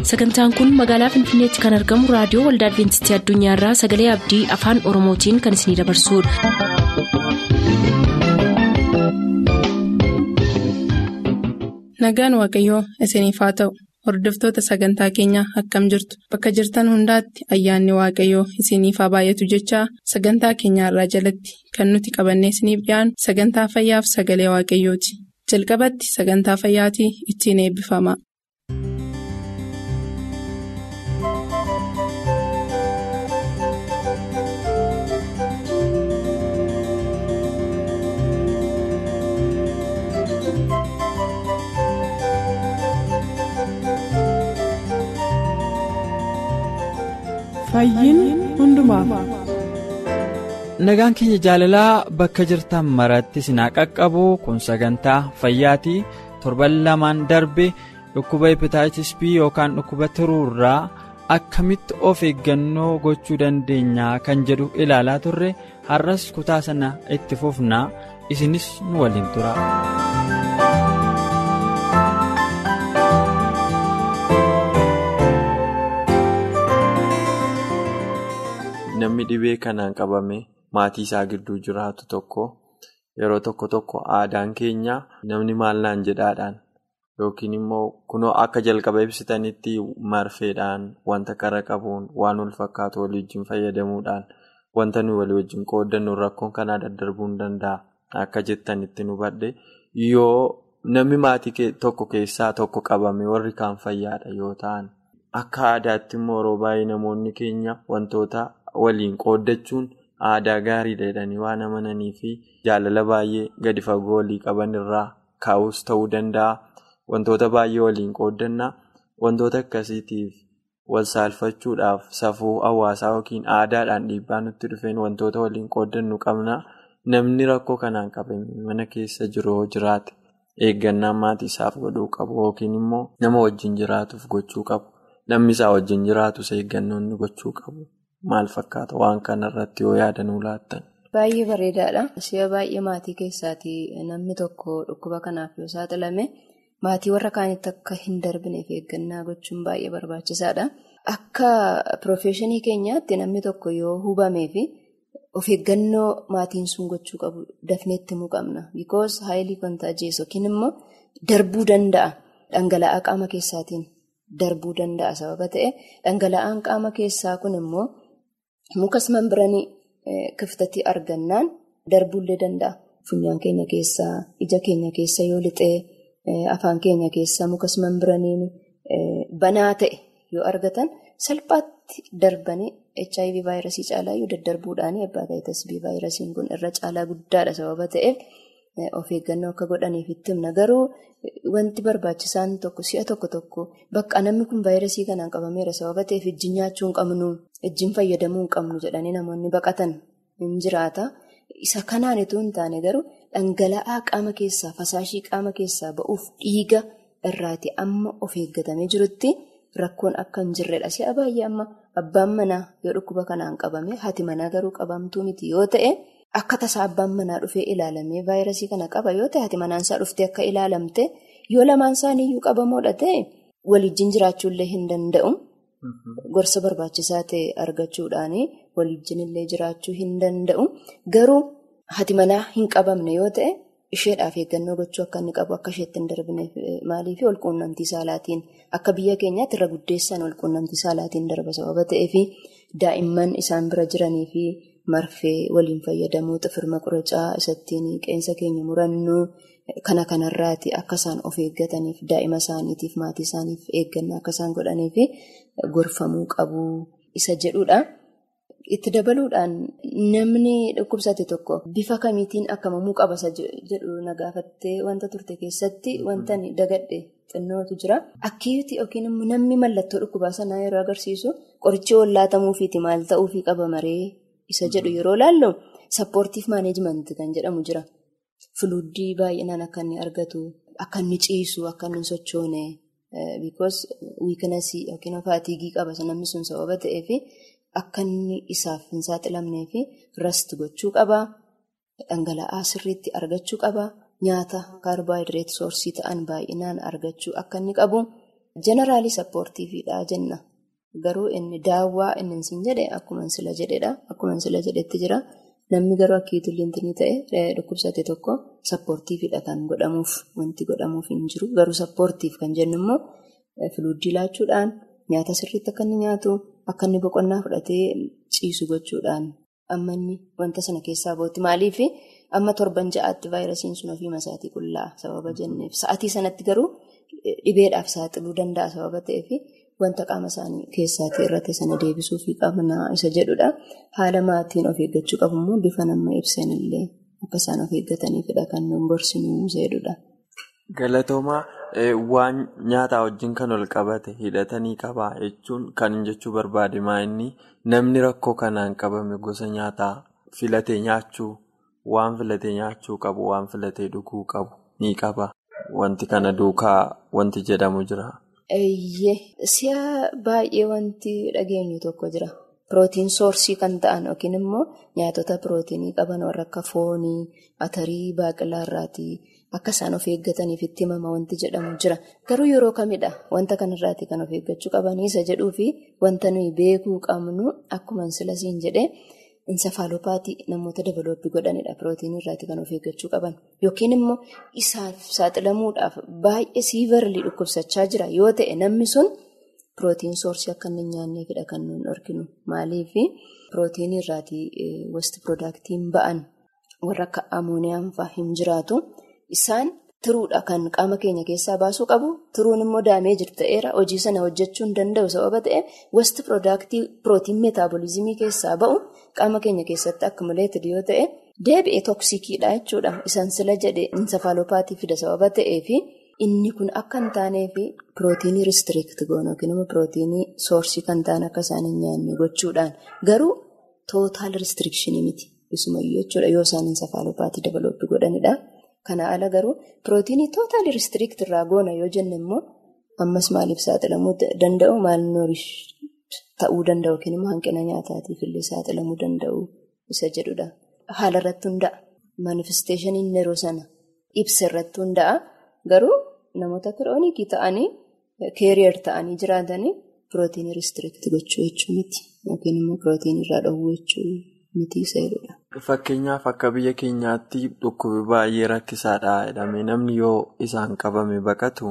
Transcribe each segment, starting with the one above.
sagantaan kun magaalaa finfinneetti kan argamu raadiyoo waldaa adventistii addunyaarraa sagalee abdii afaan oromootiin kan isinidabarsudha. nagaan waaqayyoo isiniif haa ta'u hordoftoota sagantaa keenyaa akkam jirtu bakka jirtan hundaatti ayyaanni waaqayyoo isiniif haa baay'atu jechaa sagantaa keenyaarraa jalatti kan nuti qabannee isiniif dhiyaanu sagantaa fayyaaf sagalee waaqayyooti jalqabatti sagantaa fayyaatii ittiin eebbifama. nagaan keenya jaalalaa bakka jirtan maratti sinaa qaqqabu kun sagantaa fayyaatii torban lamaan darbe dhukkuba hepataayitis b yookaan dhukkuba tiruurraa akkamitti of eeggannoo gochuu dandeenyaa kan jedhu ilaalaa turre har'as kutaa sana itti fufnaa isinis nu waliin tura. namni dhibee kanaan qabame maatii isaa gidduu jiraatu tokko yeroo tokko tokko aadaan keenya namni maal naan jedhaadhaan yookiin immoo kunoo akka jalqaba ibsitanitti marfeedhaan wanta qara qabuun waan wal fakkaatu walii wajjin fayyadamuudhaan wanta nuyi walii wajjin qooddannu rakkoon kanaa daddarbuu hin danda'a akka jettanitti nu badhe yoo namni maatii tokko keessaa tokko qabame warri kaan fayyaadha yoo ta'an akka aadaatti immoo yeroo baay'ee namoonni keenya wantoota. waliin qooddachuun aadaa gaariidha jedhanii waan amananii fi jaalala baay'ee gadi fagoo walii qaban irraa kaa'us ta'uu danda'a. Wantoota baay'ee waliin qooddannaa wantoota akkasiitiif wal saalfachuudhaaf safuu hawaasaa yookiin aadaadhaan dhiibbaa nutti dhufeen wantoota waliin qooddannu qabna. Namni rakkoo kanaan qabame mana keessa jiru jiraate eeggannaa maatii isaaf godhuu qabu yookiin immoo nama wajjin jiraatuuf gochuu qabu. Namni isaa wajjin jiraatus eeggannoo inni gochuu qabu. Maal fakkaata waan kanarratti yoo yaadanuu laattan? Baay'ee bareedaadha. Si'a baay'ee maatii keessaatii namni tokko dhukkuba kanaaf yoo saaxilame maatii warra kaanitti akka hin darbineef eeggannaa gochuun baay'ee barbaachisaadha. Akka piroofeeshinii keenyaatti namni tokko yoo hubamee fi of eeggannoo maatiin sun gochuu qabu dafneetti himuu qabna. Bikoos haayilii kontaajees yookiin immoo darbuu danda'a. Dhangala'aa qaama keessaatiin darbuu danda'a sababa ta'e dhangala'aan qaama keessaa kun immoo. Mukas membiranii kiftatti argannaan darbuullee danda'a. Funyaan keenya keessaa, ija keenya keessa yoo lixee, afaan keenya keessaa mukas membiraniin banaa ta'e yoo argatan salphaatti darbanii HIV vaayirasii caalaa yoo daddarbuudhaan hepatitis B vaayirasiin kun irra caalaa guddaadha sababa ta'eef of eeggannoo akka godhaniif itti himna. Garuu wanti barbaachisaan tokko si'a tokko tokko bakka namni kun vaayirasii kanaan qabameera sababa ta'eef ijjiin nyaachuu hin qabnu, ijjiin fayyadamuu hin qabnu jedhanii namoonni baqatan hin jiraata. Isa kanaan itoo hin taane garuu dhangala'aa qaama keessaa, fasaashii qaama keessaa ba'uuf dhiiga irraati amma of eeggatamee jirutti rakkoon akka hin jirredha. Si'a baay'ee amma abbaan manaa yoo dhukkuba kanaan qabame haati manaa garuu qabamtuu miti yoo ta'e. Akka tasaa abbaan manaa dhufee ilaalamee vaayirasii kana qaba yoo ta'e haati manaan dhuftee akka ilaalamte yoo lamaan isaaniiyyuu qabamoodha ta'e walijjiin jiraachuullee hin danda'u. Gorsa barbaachisaa ta'e argachuudhaan walijjiin illee jiraachuu hin danda'u. Garuu haati manaa hin qabamne yoo ta'e isheedhaaf eeggannoo gochuu akka inni qabu akka isheetti hin darbineef maaliif walquunnamtii saalaatiin akka biyya keenyaatti irra guddeessaan walquunnamtii saalaatiin darba sababa ta'eef daa'imman isaan bira jiranii fi. Marfee waliin fayyadamuu xifirma quracaa isattiin qeensa keenya murannuu kana kanarraati akka isaan of eeggataniif daa'ima isaaniitiif maatii isaaniif eeggannaa akka isaan godhaniif gorfamuu qabu isa jedhudha. Itti dabaluudhaan namni dhukkubsate tokko bifa kamiitiin akkamamuu qaba jedhu na gaafattee wanta turte keessatti wanta dagadhe xinnootu jira. Akkiitti yookiin immoo namni mallattoo dhukkubaa sanaa yeroo agarsiisu qorichi wallaatamuufiiti maal ta'uufii qaba maree. Isa jedhu yeroo laallu sappoortiif maaneejmentii kan jedhamu jira. Fuluuddii baay'inaan akka inni argatu, akka inni ciisu, akka inni sochoone because wiiknesii yookiin faatiigii qaba namni sun sababa ta'eef akka inni isaaf hin saaxilamnee fi rasti gochuu qaba. Dhangala'aa sirriitti argachuu qaba. Nyaata kaarbaayidireet soorsii ta'an baay'inaan argachuu akka inni qabu. Jeneraalii sappoortiifiidha jenna. Garuu inni daawwaa inni siin jedhe akkuma sila jedhedha. Akkuma sila jedhetti jira. Namni garuu akka ittiin ta'e dhukkubsate tokko sappoortiifiidha kan godhamuuf wanti godhamuuf hin jiru. Garuu sappoortiif kan jennu immoo filuuddii laachuudhaan nyaata sirriitti akka inni nyaatu akka inni boqonnaa fudhatee ciisu gochuudhaan amma inni wanta sana keessaa ba'utti maaliif amma torban ja'aatti vaayirasiin sun ofii masaatii qullaa sababa jenneef sa'atii sanatti garuu dhibeedhaaf saaxiluu danda'a sababa ta'eef. Wanta qaama isaanii keessaatii irratti sana deebisuu fi qabnaa isa jedhudha. Haala maatiin of eeggachuu qabu immoo bifa nama ibsan illee akka isaan of eeggataniifidha kan nuun gorsinuu jedhudha. Galatoomaa waan nyaataa wajjin kan ol qabate hidhatanii qabaa jechuun kan jechuu barbaade inni namni rakkoo kanaan qabame gosa nyaataa filatee nyaachuu waan filatee nyaachuu qabu waan filatee dhuguu qabu ni qaba. Wanti kana duukaa wanti jedhamu jira. Eeyyee si'a baay'ee wanti dhageenyu tokko jira. Pirootiin soorsii kan ta'an yookiin immoo nyaatota pirootinii qaban warra akka foonii, atarii, baaqelaa irraatii akka isaan of eeggataniif itti himama wanti jedhamu jira. Garuu yeroo kamidha wanta kanarraatii kan of eeggachuu qabanii isa jedhuu fi wanta nuyi beekuu qabnu akkuma sila siin jedhee insafaalopaatii namoota dabalooppii godhanidha. Pirootinii irraatii kan of eeggachuu qaban yookiin immoo isaaf saaxilamuudhaaf baay'ee siivarlii dhukkubsachaa jira yoo ta'e namni sun pirootiin soorsii akka inni nyaanneefidha kan nuyi arginu. Maaliif pirootinii irraatii wasti piroodaaktiin ba'an warra akka amooniyaan fa'aa hin jiraatu isaan tiruudha kan qaama keenya keessaa baasuu qabu tiruun immoo daamee jirtu ta'eera hojii sana hojjechuu hin danda'u sababa ta'e wasti piroodaaktii pirootiin meetaaboliizimii keessaa ba'u qaama keenya keessatti akkumuleetid yoo ta'e deebi'ee tooksikiidha jechuudha isaan sila jedhe insafaalopaatii fida sababa ta'eefi. Inni kun akka hin taaneef pirootinii ristiriikti goone yookiin immoo pirootinii soorsii kan ta'an akka isaan hin nyaanne gochuudhaan garuu tootaal ristirikshinii miti isumayyuu jechuudha yoo isaan insafaalopaatii dabalooppii godhanidha. Kana ala garuu pirootinii tootaal ristiriikti irraa goona yoo jenne immoo ammas maaliif saaxilamuu danda'u maal noorish ta'uu danda'u yookiin immoo hanqina nyaataatiif illee saaxilamuu danda'u isa jedhudha. Haala irratti hunda'a. Manifesteeshiniin yeroo sana ibsa irratti hunda'a. Garuu namoota kiroonikii ta'anii keeriyer ta'anii jiraatanii pirootinii ristiriikti gochuu jechuu miti yookiin immoo pirootinii irraa dhowwuu jechuu miti isa jedhudha. Fakkeenyaaf akka biyya keenyaatti dhukkubi baay'ee rakkisaadha jedhamee namni yoo isaan qabame baqatu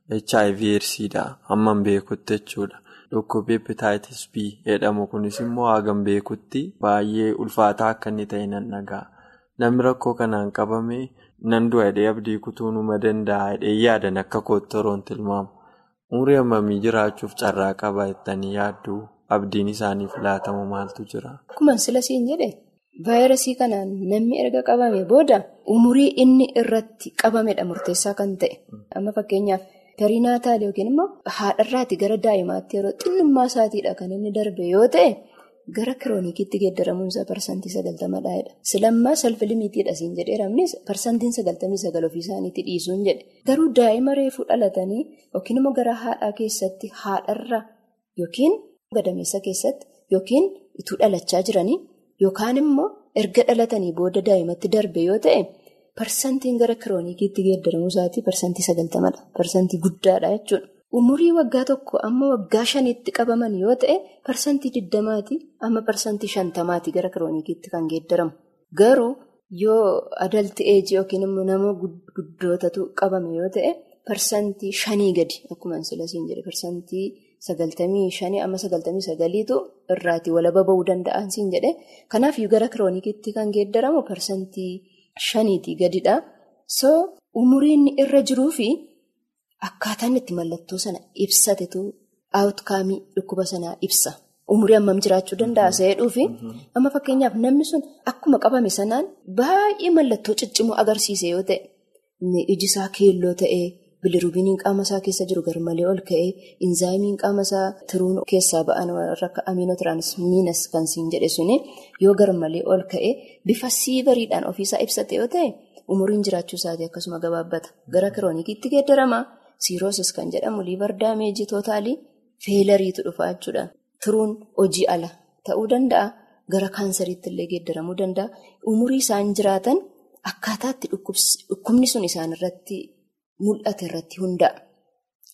HIV eedsiidha hamman beekutti jechuudha. Dhukkubi hepatitis B jedhamu kunis immoo hagam beekutti baay'ee ulfaataa akka inni ta'e nan dhaga'a. Namni rakkoo kanaan qabame. Nan du'a hidhee abdii kutuu numa danda'a hidhee yaadan akka koottoroon tilmaamu. Umurii hammamii jiraachuuf carraa qaba jettanii yaaddu abdiin isaaniif laatamu maaltu jira? Akkuma sila siin jedhe vaayirasii kanaan namni erga qabame booda umurii inni irratti qabamedha murteessaa kan ta'e. Amma fakkeenyaaf periinaataal yookiin immoo haadharraati gara daa'imaatti yeroo xinnummaa isaatiidha kan inni darbe yoo ta'e. Gara kiroonikiitti geeddaramuunsaa parsantii sagaltamadhaa'edha. Silammaa salfilimiitiidha siin jedheeramnis parsantiin sagaltamii sagal ofii isaaniitti dhiisuun jedhe. Garuu daa'ima reefuu dhalatanii yookiin immoo gara haadhaa keessatti haadharra yookiin gadameessa keessatti yookiin ituu dhalachaa jiranii yookaan immoo erga dhalatanii booda daa'imatti darbe yoo ta'e parsantiin gara kiroonikiitti geeddaramuusaatii parsantii sagaltamadha. Parsantii guddaadha jechuudha. Umurii waggaa tokko amma waggaa shanitti qabaman yoo ta'e parsantii diddamaati amma parsantii shantamaati gara kiroonikiitti kan geeddaramu. Garuu yoo adalti eejii yookiin immoo nama guddootatu qabame yoo ta'e parsantii shanii gadi akkuma silasiin jedhe parsantii sagaltamii shanii amma sagaltamii sagaliitu irraatii walaba ba'uu danda'an siin jedhe. Kanaaf gara kiroonikiitti kan geeddaramu parsantii shaniitii gadidha. So umuriin irra jiruufi. Akkaataan itti mallattoo sana ibsatetu aawutkaamii dhukkuba sanaa ibsa. Umurii hammam jiraachuu danda'a seedhuufi amma fakkeenyaaf namni sun akkuma qabame sanaan baay'ee mallattoo ciccimoo agarsiise yoo ta'e iji isaa keelloo ta'ee bilirubiiniin qaama isaa keessa jiru garmalee ol ka'ee inzaayimiin qaama isaa tiruun keessaa ba'an akka amiinootiransmiinas kan siin jedhe suni yoo garmalee ol ka'ee bifa siivariidhaan ofiisaa ibsate yoo ta'e umuriin jiraachuu isaatii akkasuma gabaabbata gara kiroonikiitti geeddarama. Siiroosis kan jedhamu liivar daameejii tootaalii feelariitu dhufa jechuudha. Tiruun hojii ala ta'uu danda'a. Gara kaansariitti illee geeddaramuu danda'a. Umurii isaan jiraatan akkaataatti dhukkubni sun isaan irratti mul'ate irratti hunda'a.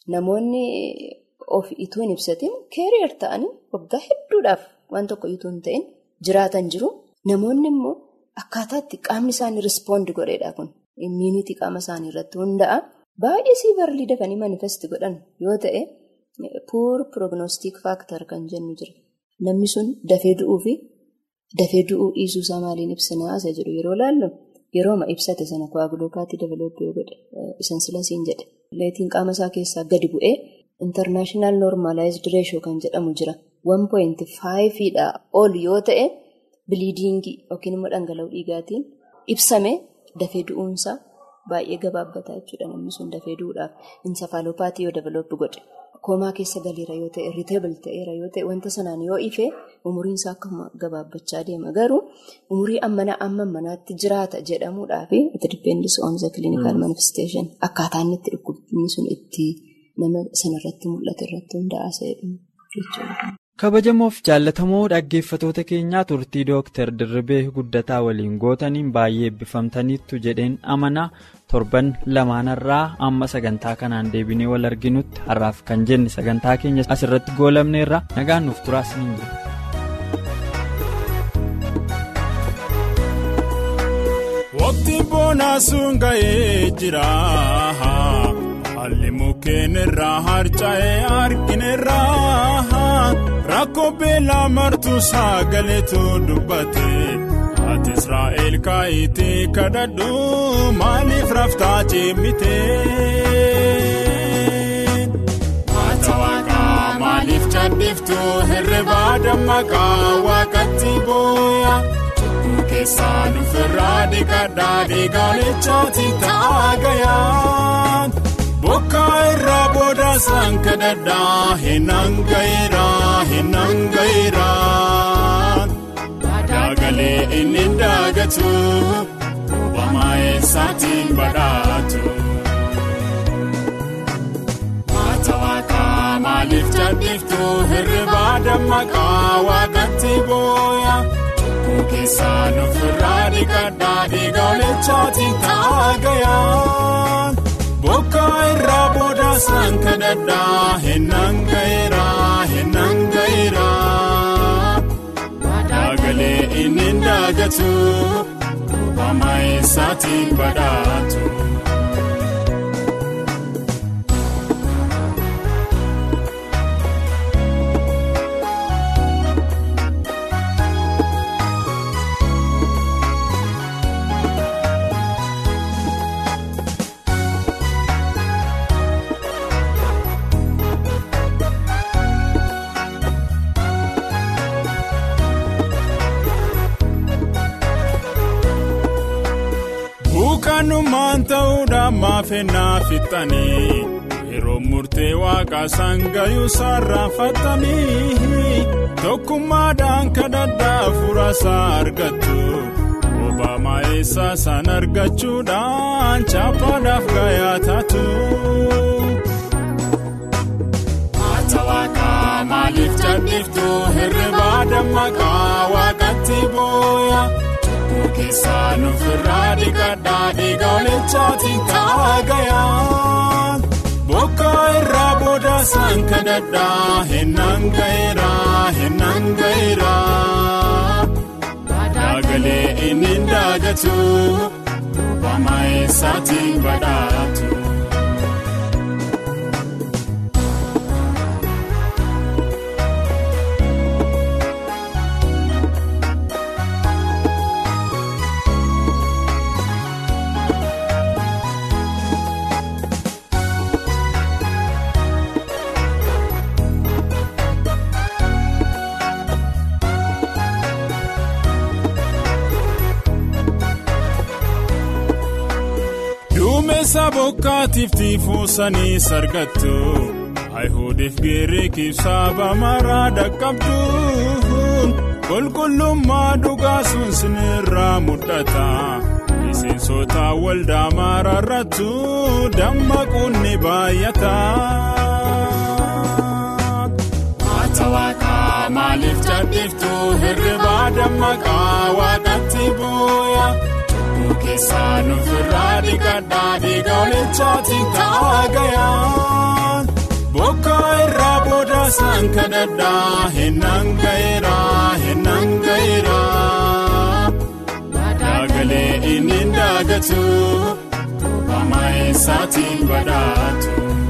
namoonni of ituu hin ibsatiin keeriyer ta'anii waggaa hedduudhaaf waan tokko ituu hin ta'in jiraatan jiru. Namoonni immoo akkaataa itti qaamni isaanii rispoond godheedha kun immiinitii qaama isaanii irratti hunda'a. Baay'ee siivarlii dafanii manifesti godhan yoo ta'e puur prognostic factor kan jennu jira. Namni sun dafee du'uu fi dafee du'uu dhiisuu isaa maaliin ibsinaa isa jedhu yeroo laallu yerooma ibsate sana koaguloopaatti developee godhe isan silasiin jedhe. Leetiin qaama isaa keessaa gadi bu'ee international normalized ratio kan jedhamu jira. 1.5 dha ol yoo ta'e biliidingii yookiin immoo dhangala'uu dhiigaatiin ibsame dafee du'uunsaa baay'ee gabaabbataa jechuudha namni sun dafee du'uudhaaf insafaalopaatii yoo developpi godhe. Koomaa keessa galeera yoo ta'e irriteebil ta'eera yoo ta'e wanta sanaan yoo ife umuriin isaa akkuma gabaabbachaa deema garuu umurii ammana amma manaatti jiraata jedhamuudhaa fi it depends on the clinical manifestation akkaataa inni itti dhukkubni sun itti nama sanarratti mul'ate irratti hundaa'aa jechuudha. kabajamoof jaallatamoo dhaggeeffatoota keenyaa turtii dooktar dirribee guddataa waliin gootaniin baay'ee eebbifamtaniittu jedheen amanaa torban lamaanarraa amma sagantaa kanaan deebinee wal arginutti har'aaf kan jenne sagantaa keenya asirratti goolabneerra nagaan nuuf turaas ni jira. Waqtiin boonaa sun ga'ee jira. Haalli mukkeen irraa harca'ee argineerraa rakkoo beelaa martuu sagaleetu dubbate ati Israa'eel kaayitii kadhadhu maaliif raftaa cimite. Haata waaqaa maaliif jaaliftu herrebaa dammaqaa waaqatti booya. Keessaa nufirraa dhiqadhaa dhiigaanichaatiin ta'a gayaan. Bokkaa irraa booda isaan kadhadhaa hinaan ga'iraa hinaan ga'iraa. Daagalee inni daagatu uumamaa eessaatiin badhaatu. Haata waaqaa maaliif jaaliftu hirribaa dammaqaa waaqatti booya. Keessaa nufirraa dhiqadhaa dhiigaanichaatiin ta'a gayaan. Bokkaa irraa booda isaan kadhadhaa hinaan ga'iraa hinaan ga'iraa. Daagalee inni daagatu uumamaa eessaatiin badhaatu. Buukaanumaan ta'uudhaan maafennaa fixanii yeroo murtee waaqaa sangayuu sarraanfatanii tokkummaadhaan kadhadhaa furasaa argattu obaamaa eessaa san argachuudhaan chaappaadhaaf gayaa taatu. Haata waaqaa maaliif jaaliftu hirribaa dammaqaa waaqatti booya. Keessaa nufirraa dhiqadhaa dhiigaanichaatiin ta'a gayaan. Bokkaa irraa booda isaan kadhadhaa hinaan ga'iraa hinaan ga'iraa. Daagalee inni daagatu uumamaa eessaatiin badhaatu. Duumessa bokkaatiif tiifuusanii sargattu Ayihudiif Giriikiif saba maraa dhaqqabdu qulqullummaa dhugaa sun sinirraa mul'ata miseensota waldaa maraarrattu dammaquun ni baay'ata. Haata waaqaa maaliif jaaliftu hirribaa dammaqaa waaqatti booya. Keessaa nufirraa dhiqadhaa dhiigaanichaatiin ta'a gayaan. boodasaan kadhadhaa hennaan gaheera hennaan gaheera daagalee inni daagatu buufama eessaatiin badhaatu.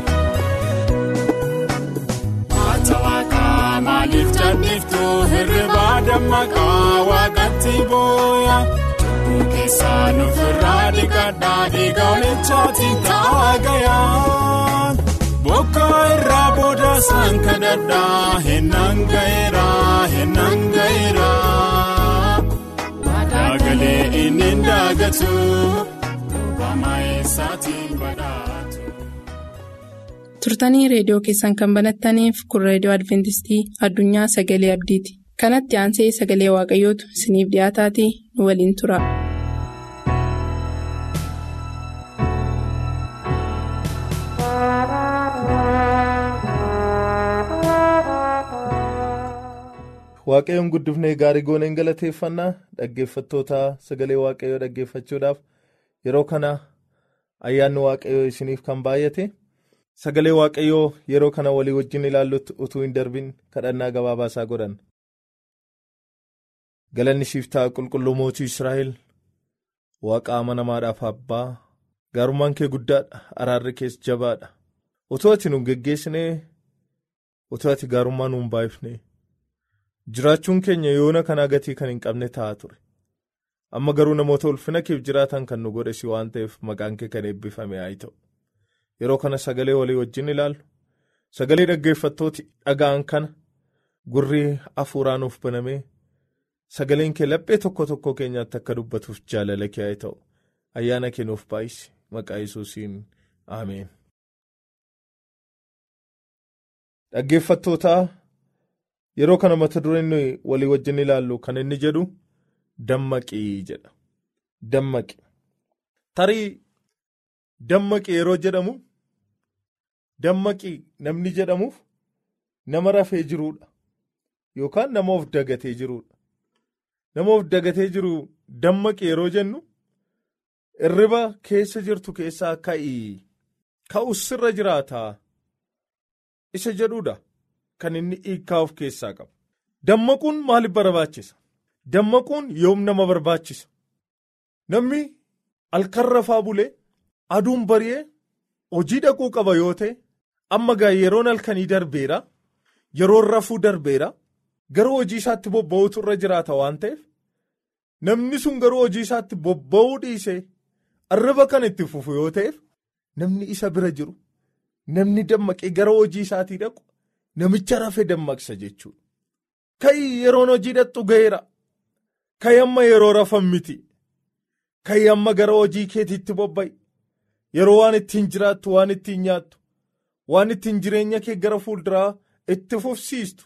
Haata waaqaa maaliif jaaliftu hirribaa dammaqaa waaqatti booya. Keessaan ofirraa dhiqadhaa dhiiga olichaatiin ta'aa gayaan. Bokka irraa boodasaan kadhadhaa hennaan gaheera hennaan gaheera. Daagalee inni daagatu buufama eessaatiin badhaatu. turtanii reediyoo keessan kan banattaniif kun reediyoo adventistii addunyaa sagalee abdiiti kanatti aansee sagalee waaqayyootu isiniif dhiyaataatii nu waliin tura. waaqayyoon guddifnee gaarii gooneen galateeffannaa dhaggeeffattoota sagalee waaqayyoo dhaggeeffachuudhaaf yeroo kana ayyaanni waaqayyoo isiniif kan baay'ate sagalee waaqayyoo yeroo kana walii wajjin ilaallutti utuu hin darbin kadhannaa gabaabaasaa godhan. galanni siif ta'a qulqulluu mootii israa'el waaqa amanamaadhaaf abbaa gaarummaan kee guddaadha araarri kees jabaadha utuu ati nu geggeessinee utuu ati gaarummaa nu hin baay'ifne. jiraachuun keenya yoona kanaa gatii kan hin qabne ta'a ture amma garuu namoota ulfina keef jiraatan kan nu godhesi waan ta'eef maqaan kee kan eebbifame haa ta'u yeroo kana sagalee walii wajjin ilaallu sagalee dhaggeeffattooti dhaga'an kana gurrii hafuuraa nuuf banamee sagaleen kee laphee tokko tokko keenyaatti akka dubbatuuf jaalala kee haa ta'u ayyaana kee nuuf baay'isi maqaa yesuusiin ameen. dhaggeeffattootaa. Yeroo kana mata dureen nuyi walii wajjin ilaallu kan inni jedhu dammaqii jedha. Dammaqi. Tarii dammaqi yeroo jedhamu dammaqi namni jedhamuuf nama rafee jiruudha. Yookaan nama of dagatee jiruudha. Nama of dagatee jiru dammaqi yeroo jennu irriba keessa jirtu keessaa ka'ii ka'us sirra jiraataa isa jedhuudha. Kan inni hiikaa of keessaa qabu. Dammaquun maaliif barbaachisa? Dammaquun yoom nama barbaachisa? Namni halkan rafaa bulee aduun bari'ee hojii dhaquu qaba yoo ta'e amma gaa yeroon halkanii darbeera yeroon rafuu darbeera garuu hojii isaatti bobba'uutu irra jiraata waan ta'eef namni sun garuu hojii isaatti bobba'uu dhiisee arriba kan itti fufu yoo ta'eef namni isa bira jiru namni dammaqee gara hojii isaatii dhaqu. Namicha rafee dammaqsa jechuudha. Ka'i yeroon hojii dhaqxu ga'eera. Ka'i amma yeroo rafan miti. Ka'i amma gara hojii keetiitti bobba'i. Yeroo waan ittiin jiraattu, waan ittiin nyaattu, waan ittiin jireenya kee gara fuulduraa itti fufsiistu.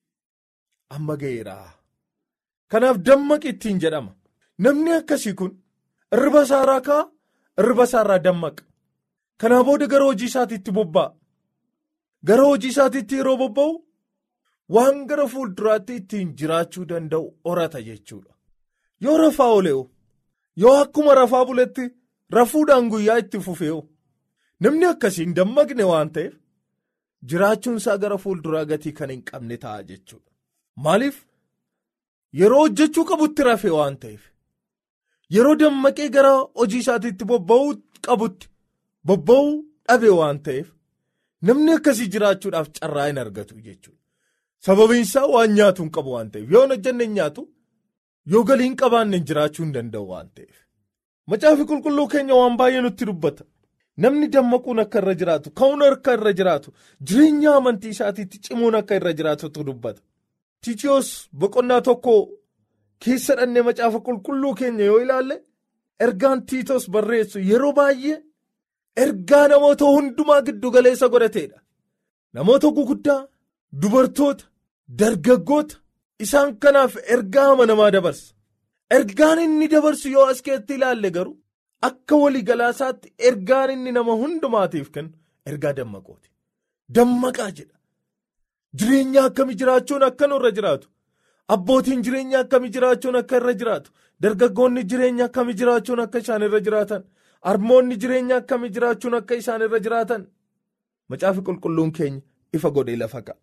Amma ga'eera. Kanaaf dammaqi ittiin jedhama. Namni akkasii kun irriba isaarraa ka'a, irriba isaarraa dammaqa. Kanaa booda gara hojii isaatiitti bobba'a. Gara hojii isaatiitti yeroo bobba'u waan gara fuulduraatti ittiin jiraachuu danda'u horata jechuudha. Yoo rafaa oole'u yoo akkuma rafaa buletti rafuudhaan guyyaa itti fufe'u namni akkasiin dammaqne waan ta'eef jiraachuun isaa gara fuulduraa gatii kan hin qabne ta'a jechuudha. Maaliif yeroo hojjechuu qabutti rafee waan ta'eef yeroo dammaqee gara hojii isaatiitti bobba'uu qabutti bobba'uu dhabe waan ta'eef. Namni akkasii jiraachuudhaaf carraa hin argatu jechuudha. Sababiin isaa waan nyaatu hin qabu waan ta'eef yoo hin hojjenne hin nyaatu yoo galii hin qabaanne jiraachuu hin danda'u waan ta'eef. Macaafi qulqulluu keenya waan baay'ee nutti dubbata. Namni dammaquun akka irra jiraatu, ka'uun akka irra jiraatu, jireenya amantii isaatiitti cimuun akka irra jiraatutu dubbata. Tiitiyoos boqonnaa tokko keessa dhannee macaafa qulqulluu keenya yoo ilaalle ergaan tiitos barreessu yeroo baay'ee. Ergaa namoota hundumaa giddu galeessa godhateedha. Namoota guguddaa, dubartoota, dargaggoota isaan kanaaf ergaa amanamaa dabarsa. Ergaan inni dabarsu yoo as keessatti ilaalle garuu akka waliigalaasaatti ergaan inni nama hundumaatiif kennu ergaa dammaqooti. Dammaqaa jedha. Jireenya akkamii jiraachuun akka nurra jiraatu. Abbootiin jireenya akkamii jiraachuun akka irra jiraatu. Dargaggoonni jireenya akkamii jiraachuun akka isaan irra jiraatan. Harmoonni jireenya akkamii jiraachuun akka isaan irra jiraatan macaafi qulqulluun keenya ifa godhee lafa ka'a.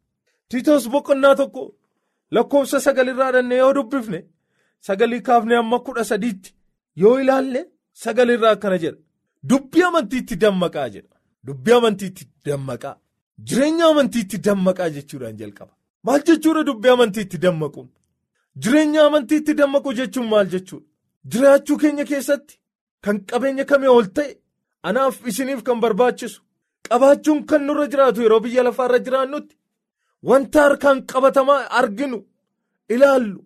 tiitoos boqonnaa tokko lakkoofsa sagalirraa dhannee yoo dubbifne sagalii kaafnee amma kudha sadiitti yoo ilaalle sagalirraa akkana jedha dubbii amantiitti dammaqaa jedha dubbii amantiitti dammaqaa jireenya amantiitti dammaqaa jechuudhaan jalqaba maal jechuudha dubbii amantiitti dammaquun jireenya amantiitti dammaqu jechuun maal jechuudha jiraachuu keenya keessatti kan qabeenya kamii ol ta'e anaaf isiniif kan barbaachisu qabaachuun kan nurra jiraatu yeroo biyya lafaarra jiraannutti wanta harkaan qabatamaa arginu ilaallu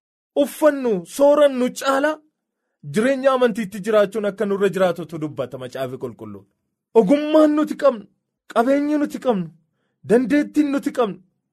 uffannu soorannu caalaa jireenya amantiitti jiraachuun akka nurra jiraatutu dubbata macaafi qulqulluun ogummaan nuti qabnu qabeenyi nuti qabnu dandeettiin nuti qabnu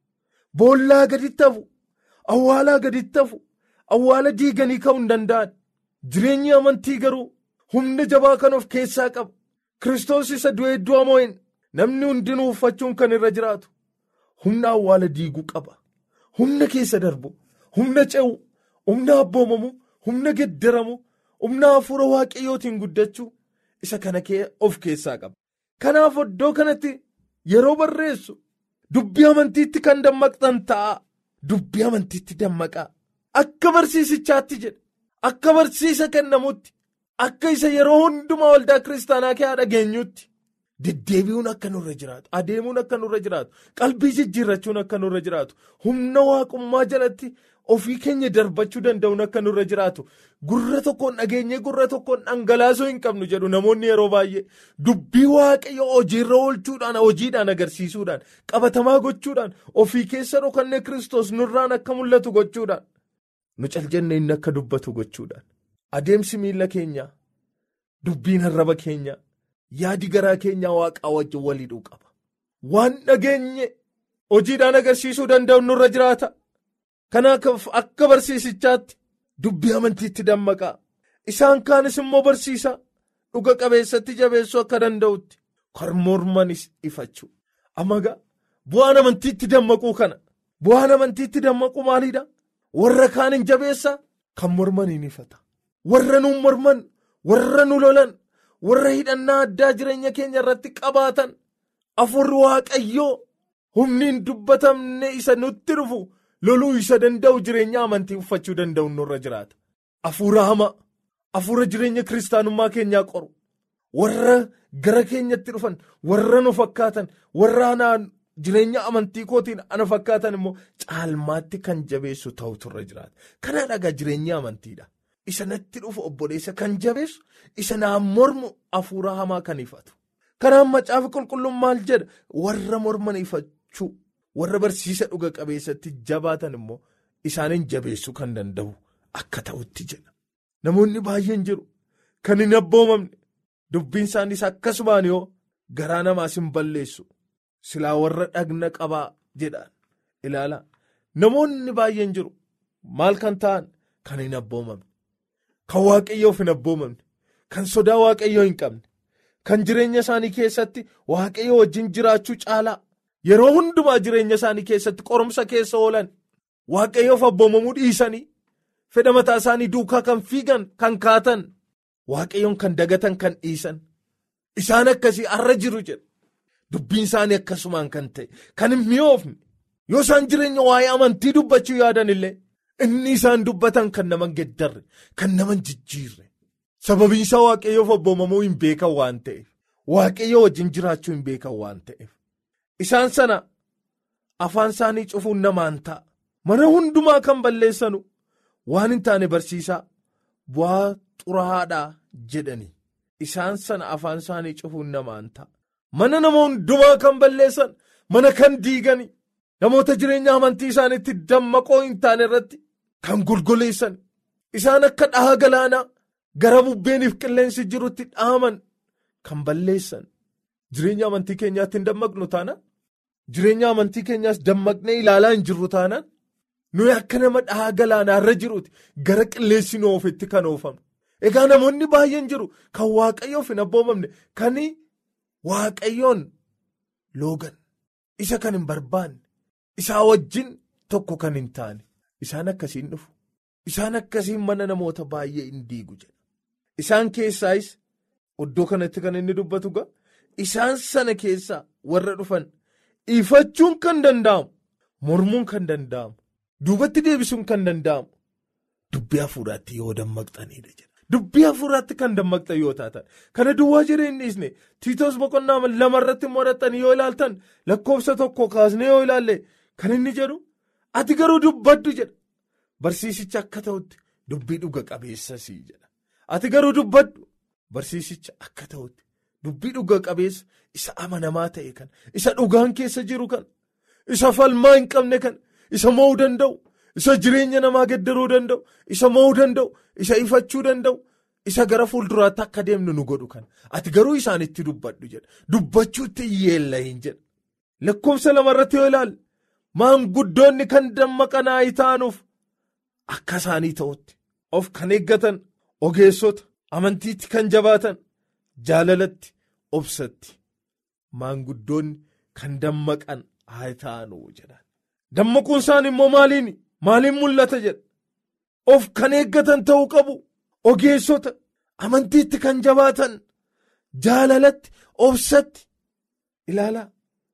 boollaa gaditti hafu awwaalaa gaditti hafu awwaala diiganii ka'uu hin danda'an jireenyi amantii garuu humna jabaa kan of keessaa qaba kiristoos isa du'ee du'a moo'in namni hundinuu uffachuun kan irra jiraatu humna awwaala diiguu qaba humna keessa darbu humna ce'u humna abboomamu humna geddaramu humna hafuura waaqayyootiin guddachuu isa kana of keessaa qaba kanaaf iddoo kanatti yeroo barreessu dubbii amantiitti kan dammaqxan ta'a dubbii amantiitti dammaqaa akka barsiisichaatti jedha akka barsiisa kennamutti akka isa yeroo hundumaa waldaa kiristaanaa kee dhageenyutti deddeebi'uun akka nurra jiraatu adeemuun akka nurra jiraatu qalbii jijjiirrachuun akka nurra jiraatu humna waaqummaa jalatti ofii keenya darbachuu danda'uun akka nurra jiraatu gurra tokkoon dhageenyee gurra tokkoon dhangalaasuu hin qabnu jedhu namoonni yeroo baay'ee dubbii waaqayyo hojiirra oolchuudhaan hojiidhaan agarsiisuudhaan qabatamaa gochuudhaan ofii keessa dhokannee kiristoos nurraan akka mul'atu gochuudhaan nu caljannee inni akka dubbatu gochuudhaan adeemsi miila keenyaa dubbiin arraba keenyaa yaadi garaa keenyaa waaqaa wajjin waliidhuu qaba waan dhageenye hojiidhaan agarsiisuu danda'u nurra jiraata. Kanaaf akka barsiisichaatti dubbii amantiitti dammaqaa isaan kaanis immoo barsiisaa dhuga qabeessatti jabeessuu akka danda'utti kan mormanis ifachuu amagaa bu'aan amantiitti dammaquu kana bu'aan amantiitti dammaquu maaliidha warra kaan hin jabeessaa kan morman hin ifata warra nu morman warra nu lolan warra hidhannaa addaa jireenya keenya irratti qabaatan afurri waaqayyoo humni hin dubbatamne isa nutti dhufu. loluu isa danda'u jireenya amantii uffachuu danda'u nurra jiraata afuura hamaa afuura jireenya kiristaanummaa keenyaa qoru warra gara keenyatti dhufan warra nu fakkaatan warra anaan jireenya amantii kootiin ana fakkaatan immoo caalmaatti kan jabeessu ta'utu irra jiraata kana dhagaa jireenya amantiidha isa natti dhufu obboleessa kan jabeessu isa naan mormu afuura hamaa kan ifatu kanaan macaafa qulqulluun maal jedha warra morman ifachuu. warra barsiisa dhuga qabeessatti jabaatan immoo isaaniin jabeessuu kan danda'u akka ta'utti jedha namoonni baay'een jiru kan hin abboomamne dubbiin isaaniis akkasumaan yoo garaa namaas hin balleessu silaa warra dhagna qabaa jedhaan ilaala namoonni baay'een jiru maal kan ta'an kan hin abboomamne kan waaqayyoof hin abboomamne kan sodaa waaqayyoo hin qabne kan jireenya isaanii keessatti waaqayyoo wajjin jiraachuu caalaa. yeroo hundumaa jireenya isaanii keessatti qorumsa keessa oolan waaqayyoof abboomamuu dhiisanii fedha mataa isaanii duukaa kan fiigan kan kaatan waaqayyoon kan dagatan kan dhiisan isaan akkasii arra jiru jedha dubbiin isaanii akkasumaan kan ta'e kan hin mi'oofne yoo isaan jireenya waa'ee amantii dubbachuu yaadan illee inni isaan dubbatan kan nama geddarre kan nama jijjiirre sababiin isaa waaqayyoof abboomamuu hin beekan waan ta'eef waaqayyoo wajjin jiraachuu hin beekan waan ta'eef. Isaan sana afaan isaanii cufuun namaan ta'a. Mana hundumaa kan balleessanu waan hin taane barsiisaa bu'aa xuraa'aadhaa jedhani. Isaan sana afaan isaanii cufuun namaan ta'a. Mana nama hundumaa kan balleessan mana kan diigani namoota jireenya amantii isaaniitti dammaqoo hin taane irratti kan golgoleessan isaan akka dhaha galaanaa gara bubbeeniif qilleensi jirutti dhaaman kan balleessan. Jireenya amantii keenyaatti hin dammaqnu taanaan jireenya amantii keenyaas dammaqnee ilaalaa hin jirru taanaan nuyi akka nama dhahaa galaanaa irra jiruuti gara qilleensi nu ofitti kan oofamne. Egaa namoonni baay'een jiru kan waaqayyoof hin abboomamne kan waaqayyoon loogan isa kan hin barbaanne isaa wajjin tokko kan hin taane isaan akkasiin dhufu isaan akkasiin mana namoota baay'ee hin diigu jedha. Isaan keessaayis iddoo kanatti kan inni dubbatu ga'a. Isaan sana keessaa warra dhufan ifachuun kan danda'amu mormuun kan danda'amu duubatti deebisuun kan danda'amu dubbii hafuuraatti yoo dammaqxanidha jedha. Dubbii hafuuraatti kan dammaqxan yoo taatan kana duwwaa jireenyi dhiisne tiitoos boqonnaa lamarratti mo'atan yoo ilaaltan lakkoofsa tokko kaasnee yoo ilaalle kan inni jedhu ati garuu dubbaddu jedha barsiisicha akka ta'utti dubbii dhuga qabeessasii jedha ati garuu dubbaddu barsiisicha akka ta'utti dubbii dhuga qabeessa isa amanamaa ta'e kan isa dhugaan keessa jiru kan isa falmaa hin qabne kan isa mo'uu danda'u. isa jireenya namaa geddaruu danda'u isa mo'uu danda'u isa ifachuu danda'u isa gara fuulduraatti akka deemnu nu godhu kan ati garuu isaanitti dubbadhu jedha dubbachuutti yeella hin jedha lakkoofsa lamarratti yoo ilaalle maanguddoonni kan dammaqanii ta'anuuf akka isaanii ta'utti of kan eeggatan ogeessota amantiitti kan jabaatan jaalalatti obsatti maanguddoonni kan dammaqan haa ta'anuu jedhan dammaquun isaan immoo maaliini. Maaliin mul'ata jedha of kan eeggatan ta'uu qabu ogeessota amantiitti kan jabaatan jaalalatti obsatti ilaalaa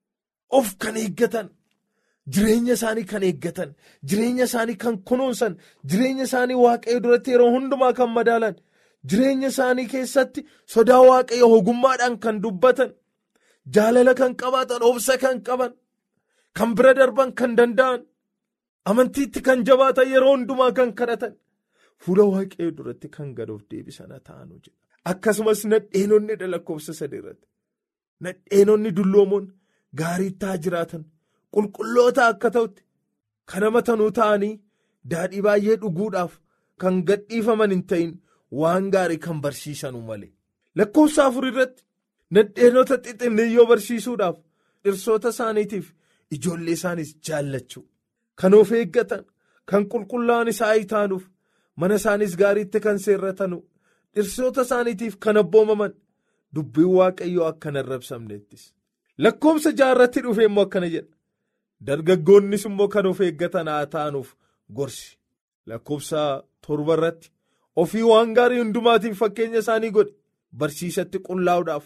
of kan eeggatan jireenya isaanii kan eeggatan jireenya isaanii kan kunuunsan jireenya isaanii waaqayyo duratti yeroo hundumaa kan madaalan jireenya isaanii keessatti sodaa waaqayyo ogummaadhaan kan dubbatan jaalala kan qabaatan obsa kan qaban kan bira darban kan danda'an. Amantiitti kan jabaatan yeroo hundumaa kan kadhatan fuula waaqayyoo duratti kan gadoof deebisan ta'anuu jedha. Akkasumas nadheenonni lakkoofsa sadii irratti nadheenonni dulloomoon gaarii ta'aa jiraatan qulqulloota akka ta'utti kan amatanuu ta'anii daadhii baay'ee dhuguudhaaf kan gadhiifaman hin ta'in waan gaarii kan barsiisanuu malee. Lakkoofsa afur irratti nadheenota xixinniyyoo barsiisuudhaaf dhirsoota isaaniitiif ijoollee isaaniis jaallachuu. Kan of eeggatan kan qulqullaa'an isaa taanuuf mana isaanis gaariitti kan seerratanu dhirsoota isaaniitiif kan abboomaman dubbiin waaqayyoo akka hin arrabsamneettis. Lakkoofsa jaarratti dhufe immoo akkana jedha. Dargaggoonnis immoo kan of eeggatan haa taanuuf gorsi. Lakkoofsa torba irratti ofii waan gaarii hundumaatiif fakkeenya isaanii godhe barsiisatti qullaa'uudhaaf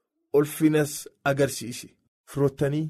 ulfinas agarsiise. Firoottanii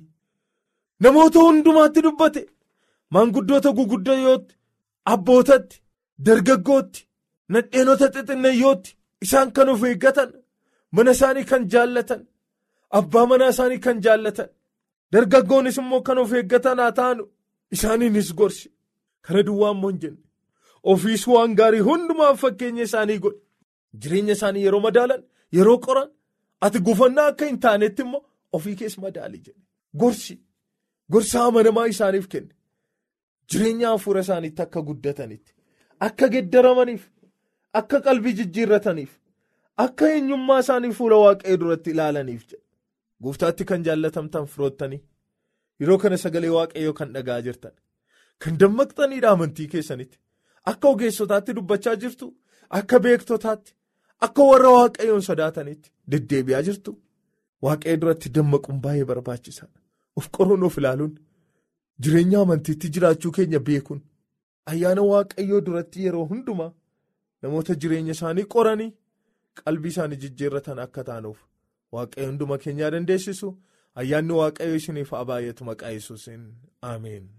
namoota hundumaatti dubbate. Maanguddoota guguddootti abbootatti dargaggootti nadheenota xixinneeyyootti isaan kan of eeggatan mana isaanii kan jaallatan abbaa manaa isaanii kan jaallatan dargaggoonis immoo kan of eeggatan haa ta'anu isaaniinis gorsi kana duwwaa immoo hin jenne ofiis waan gaarii hundumaaf fakkeenya isaanii godhe jireenya isaanii yeroo madaalan yeroo qoran ati gufannaa akka hin taanetti immoo ofii keessa madaali jedhe gorsi gorsa amanamaa isaaniif kenne. Jireenya hafuura isaaniitti akka guddatanitti akka geddaramaniif akka qalbii jijjiirrataniif akka eenyummaa isaanii fuula waaqayyoo duratti ilaalaniif jedha. Gooftaatti kan jaallatamtan firoottanii yeroo kana sagalee waaqayyoo kan dhagaa jirtan kan dammaqxaniidha amantii keessanitti akka ogeessotaatti dubbachaa jirtu akka beektotaatti akka warra waaqayyoon sodaatanitti deddeebi'aa jirtu waaqayyo duratti dammaquun baay'ee barbaachisaadha of qoruun of ilaaluun. Jireenya amantiitti jiraachuu keenya beekuun ayyaana waaqayyoo duratti yeroo hundumaa namoota jireenya isaanii qoranii qalbii isaanii jijjiirratan akka taanuuf waaqayyo hunduma keenyaa dandeessisu ayyaanni waaqayyoo isiniif haa baay'atu maqaa yesuusiin ameen.